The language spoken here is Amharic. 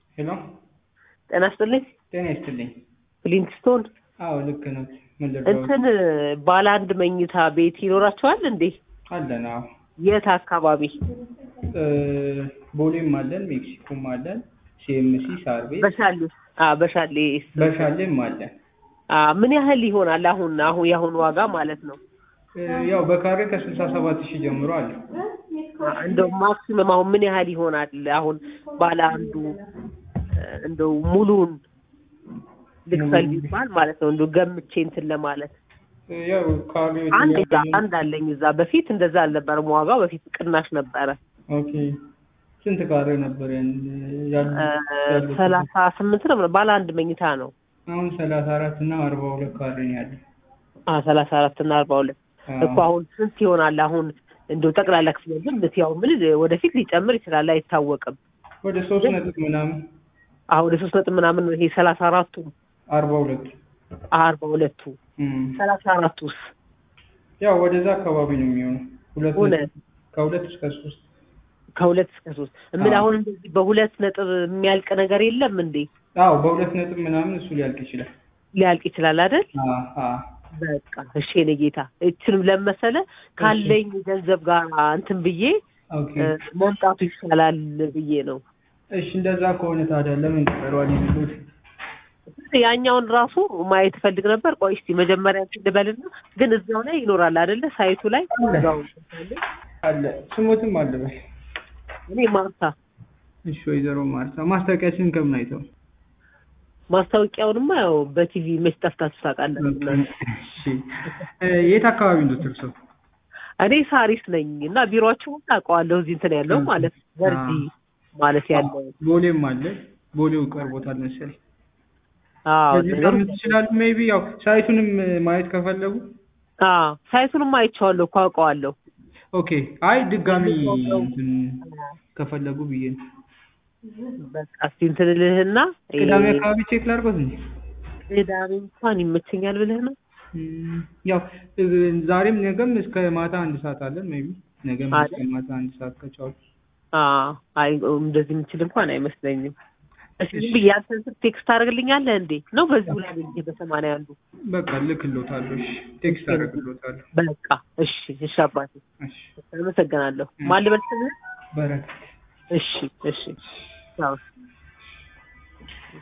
ሄሎ ጤና ይስጥልኝ። ጤና ይስጥልኝ። ፍሊንትስቶን አዎ ልክ ነው። ምን ልርዳዎት? እንትን ባለ አንድ መኝታ ቤት ይኖራቸዋል እንዴ? አለን። አዎ የት አካባቢ? እ ቦሌም አለን፣ ሜክሲኮም አለን፣ ሲኤምሲ ሳር ቤት በሻሌ አ በሻሌ በሻሌም አለን። አ ምን ያህል ይሆናል አሁን አሁን የአሁን ዋጋ ማለት ነው? እ ያው በካሬ ከስልሳ ሰባት ሺህ ጀምሮ አለ። አ እንደው ማክሲመም አሁን ምን ያህል ይሆናል? አሁን ባለ አንዱ እ እንደው ሙሉን ልክፈል ቢባል ማለት ነው እንደው ገምቼ እንትን ለማለት እ ያው ካሬ አንድ አንድ አለኝ እዛ በፊት እንደዛ አልነበረም ዋጋው በፊት ቅናሽ ነበረ ኦኬ ስንት ካሬ ነበር ያን ያሉ እ ያሉት? ሰላሳ ስምንት ነው ባለ አንድ መኝታ ነው አሁን ሰላሳ አራት እና አርባ ሁለት ካሬ ነው ያለው። አ ሰላሳ አራት እና አርባ ሁለት አዎ። እኮ አሁን ስንት ይሆናል አሁን እንደው ጠቅላላ ክፍያ ግን ያው ምን ወደፊት ሊጨምር ይችላል አይታወቅም ወደ ሶስት ነጥብ ምናምን አሁን ወደ ሶስት ነጥብ ምናምን ነው ይሄ ሰላሳ አራቱ አርባ ሁለቱ አርባ ሁለቱ እም። ሰላሳ አራቱስ ያው ወደዛ አካባቢ ነው የሚሆነው። ሁለት እውነት? ነጥብ ከሁለት እስከ ሶስት ከሁለት እስከ ሶስት ምን አዎ። አሁን እንደዚህ በሁለት ነጥብ የሚያልቅ ነገር የለም እንዴ አዎ በሁለት ነጥብ ምናምን እሱ ሊያልቅ ይችላል። ሊያልቅ ይችላል አይደል አዎ አዎ በቃ እሺ የኔ ጌታ እችንም ለመሰለ ካለኝ ገንዘብ ጋር እንትን ብዬ ኦኬ እ መምጣቱ ይሻላል ብዬ ነው እሺ እንደዛ ከሆነ ታዲያ ለምን ቀረዋል የሚሉት? ያኛውን ራሱ ማየት እፈልግ ነበር። ቆይ እስቲ መጀመሪያ እንትን ልበልና ግን እዛው ላይ ይኖራል አይደለ? ሳይቱ ላይ እዛው አለ ስሞትም አለ በል። እኔ ማርታ እሺ ወይዘሮ ማርታ ማስታወቂያችንን ከምን አይተው? ማስታወቂያውንማ ያው በቲቪ መች ጠፍታችሁ ታውቃላችሁ እናንተ? እሺ እ የት አካባቢ ነው ትርሰው? እኔ ሳሪስ ነኝ እና ቢሮአችሁ አውቀዋለሁ። እዚህ እንትን ያለው ማለት ወርዲ ማለት ያለው ቦሌም አለ። ቦሌው ቀርቦታል መሰለኝ። አዎ በዚህ ሳምንት ይችላሉ። ሜይ ቢ ያው ሳይቱንም ማየት ከፈለጉ አዎ ሳይቱንም አይቼዋለሁ እኮ አውቀዋለሁ። ኦኬ። አይ ድጋሚ እንትን ከፈለጉ ብዬ ነው። በቃ እስቲ እንትን ልህና ቅዳሜ አካባቢ ቼክ ላድርጎት እንዴ? ቅዳሜ እንኳን ይመቸኛል ብለህ ነው? እም፣ ያው እ ዛሬም ነገም እስከ ማታ አንድ ሰዓት አለን። ሜይ ቢ ነገም አለ? እስከ ማታ አንድ ሰዓት ከቻሉ አዎ አይ እንደዚህ የምችል እንኳን አይመስለኝም። እሺ ዝም ብዬ አንተን ስልክ ቴክስት ታደርግልኛለህ እንዴ? ነው በዚሁ ላይ ብዬ በሰማንያ አንዱ በቃ ልክሎታለሁ። እሺ ቴክስት አደርግሎታለሁ። በቃ እሺ እሺ አባቴ እሺ አመሰግናለሁ። ማን ልበል ስምህን? በረከት እሺ እሺ ቻው